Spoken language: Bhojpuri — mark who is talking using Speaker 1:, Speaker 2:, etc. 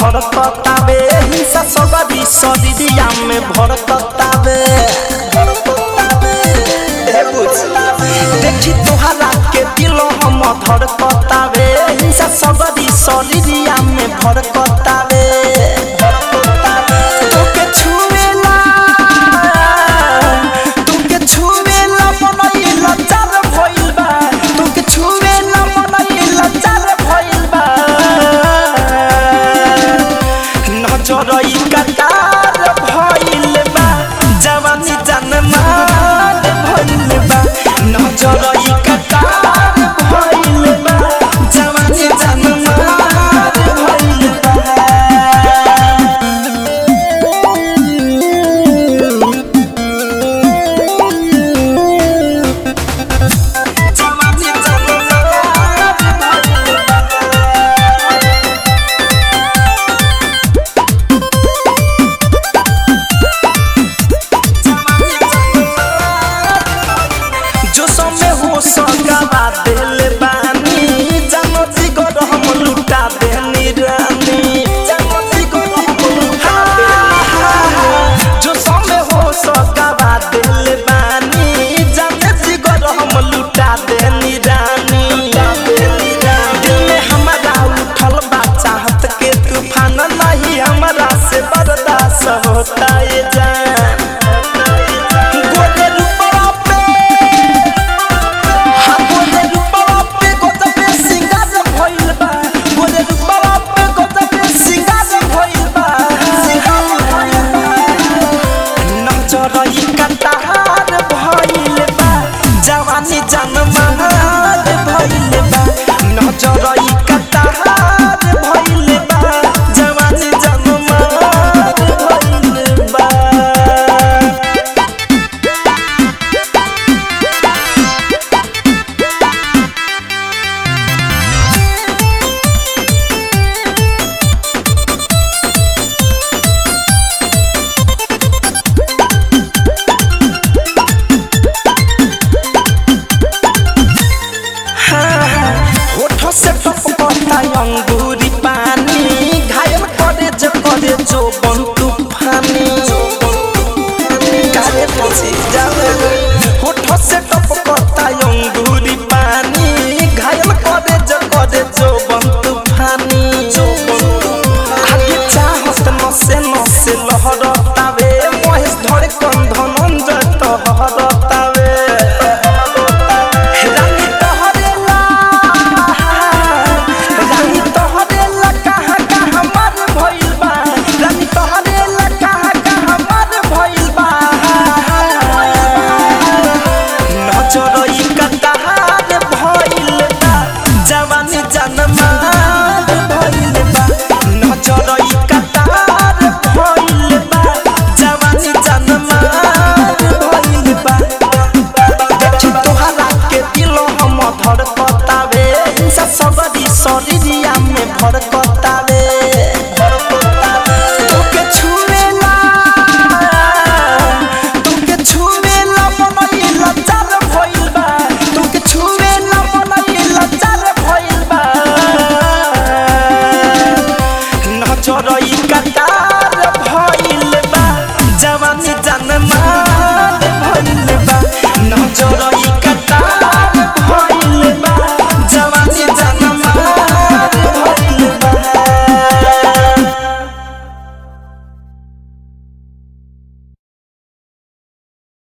Speaker 1: धड़कतावे हिंसा सगरी शरीरिया में भड़कतावे ए बुझ देखी तोहरा के दिल हम धड़कतावे हिंसा सगरी शरीरिया में भड़कतावे तोके छुएला तोके छुएला मनैला चार भइल बा तोके छुएला मनैला चार भइल बा नजरई कटार भइल बा जवानी जनमार भइल बा नजरई कटार भइल बा जवानी जनमार भइल बा जवानी जनमार भइल बा जो समय हो सगवा दिल